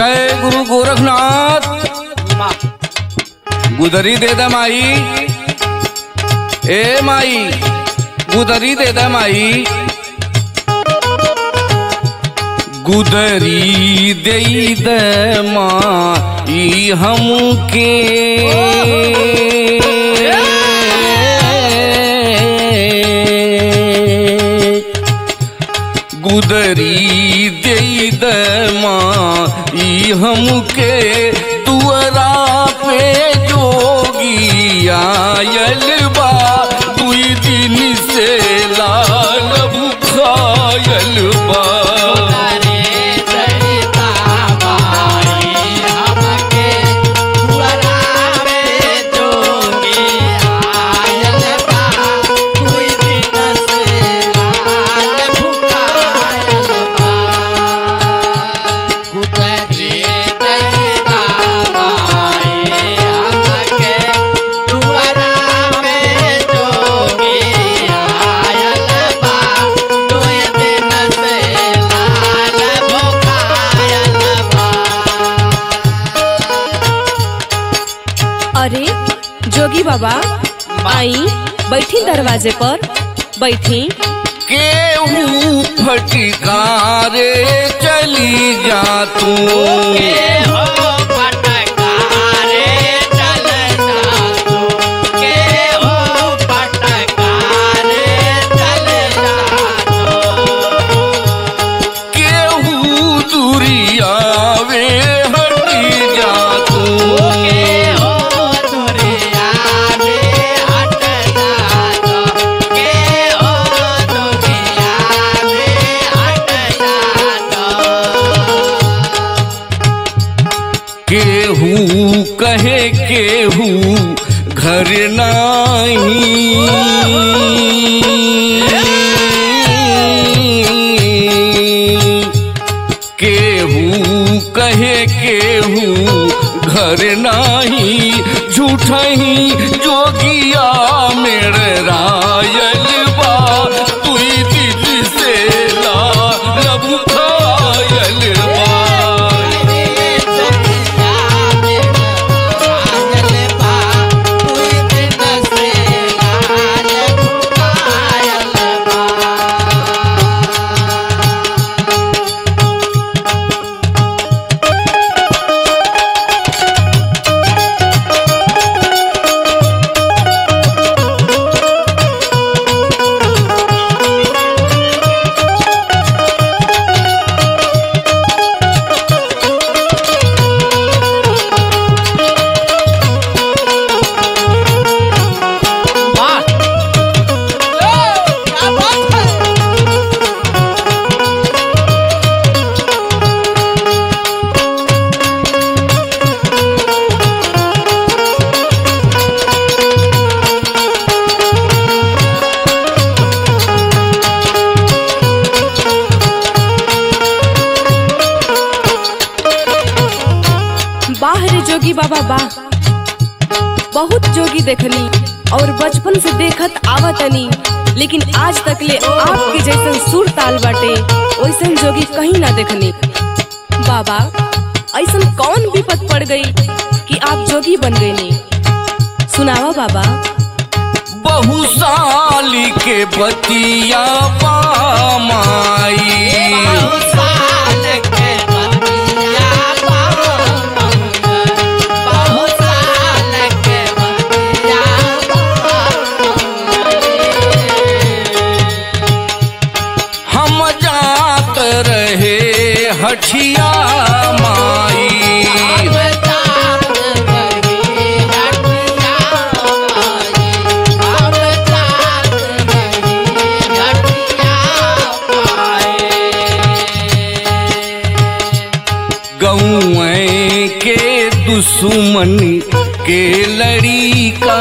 जय गुरु गोरखनाथ गुदरी दे दे माई ए माई गुदरी दे दे माई गुदरी दे दे माई हमके गुदरी दे दे माई हमके दुअरा पे जोगी आयल बा दुई दिन से लाल भुखायल बा अरे जोगी बाबा आई बैठी दरवाजे पर बैठी केहू फटकारे चली जा तू केहू दुरियावे हटी जा तू केहू कहे केहू घर नाही केहू कहे केहू घर नाही झूठही जोगिया मेर रायल बा तुई दिल से ला लबु खायल बा बाहर जोगी बाबा बा बहुत जोगी देखनी और बचपन से देखत आवतनी लेकिन आज तक ले आपके जैसन सुर ताल बाटे वैसन जोगी कहीं ना देखनी बाबा ऐसन कौन विपत पड़ गई कि आप जोगी बन गए ने सुनावा बाबा बहु साली के बतिया पामाई हम जात रहे हठिया माई गौए के दुश्मन के लड़ी का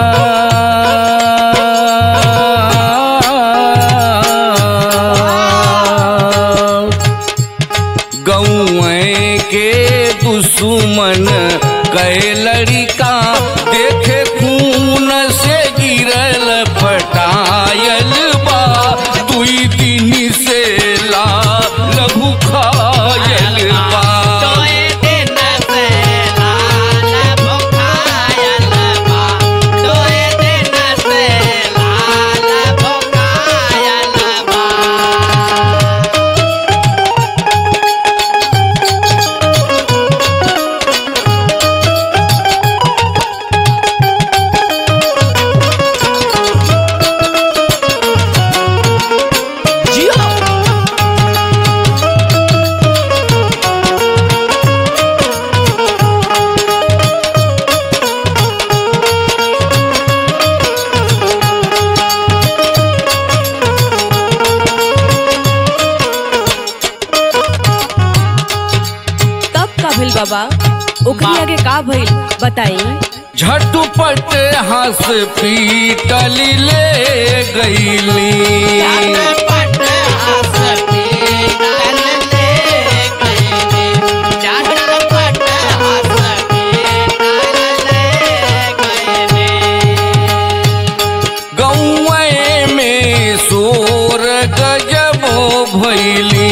गौए के दुश्मन कै लड़िका देखे खून से गिरल पटायल बा दुई दिन से ला लघु खायल बा बाबा ओकरी आगे का भइल बताई झटपट हंस पीटल ले गईली गौए में सोर गजब भैली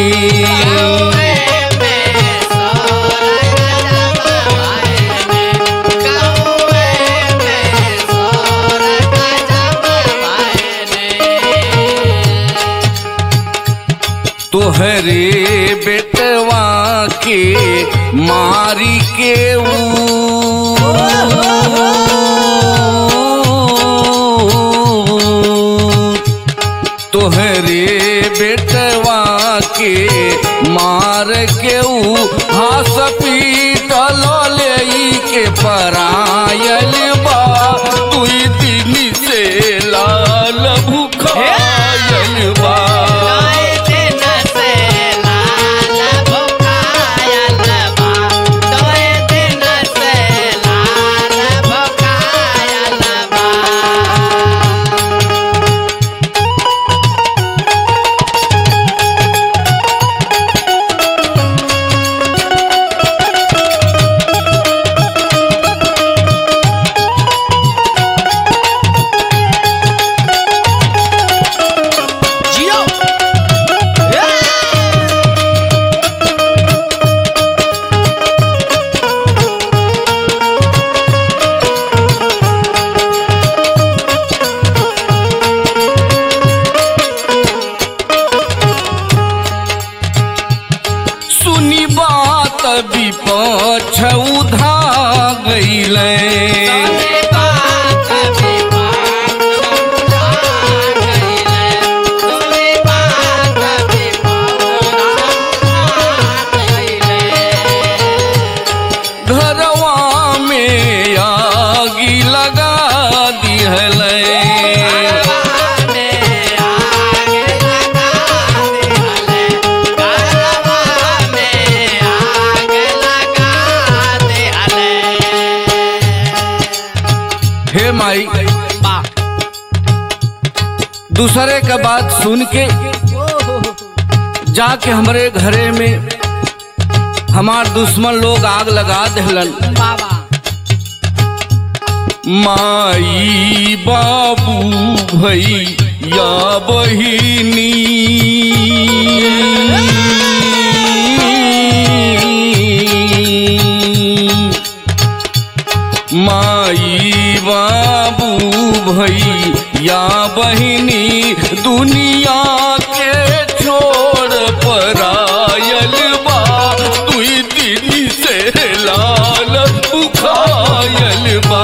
तोहरे बेटवा के मारी के ऊ तोहरे बेटवा के मार के ऊ हास पीटल ले के परायल बा तुई दिन से लाल भूखायल बा सुनी बात विपक्ष उधा गईले घरवा में आगी लगा दिहले हे माई दूसरे का बात सुन के जाके हमरे घरे में हमार दुश्मन लोग आग लगा दहलन माई बाबू भैया बहिनी माई बाबू भैया बहिनी दुनिया के छोड़ परायल बा दुई दिन से लाल बुखायल बा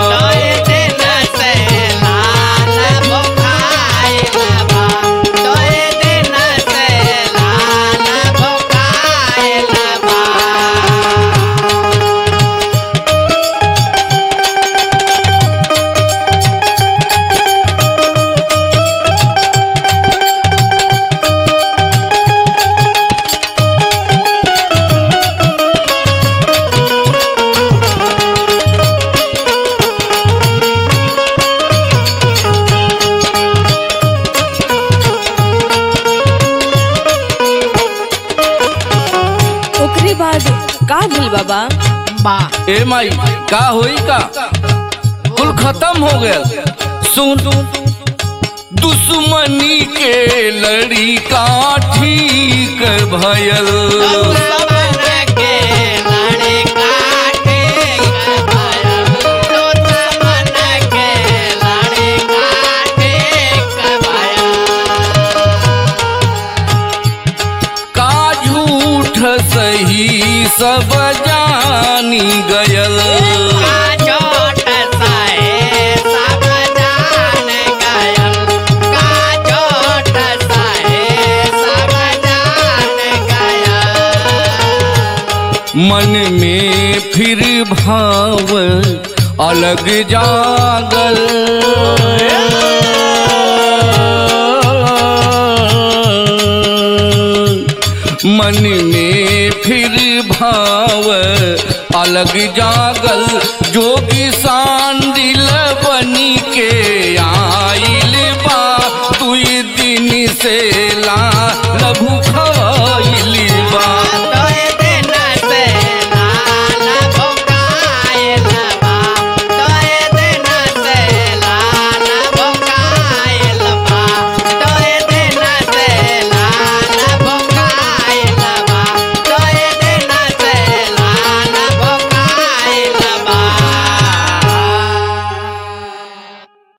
ओकरी बाद का भइल बाबा ए माई का होई का कुल खत्म हो गया सुन दुश्मनी के लड़ी का ठीक भयल का झूठ सही सब जानी गयल मन में फिर भाव अलग जागल मन में फिर भाव गाँव अलग जागल जोगी सांडिल बनी के आइल बा दुई दिन से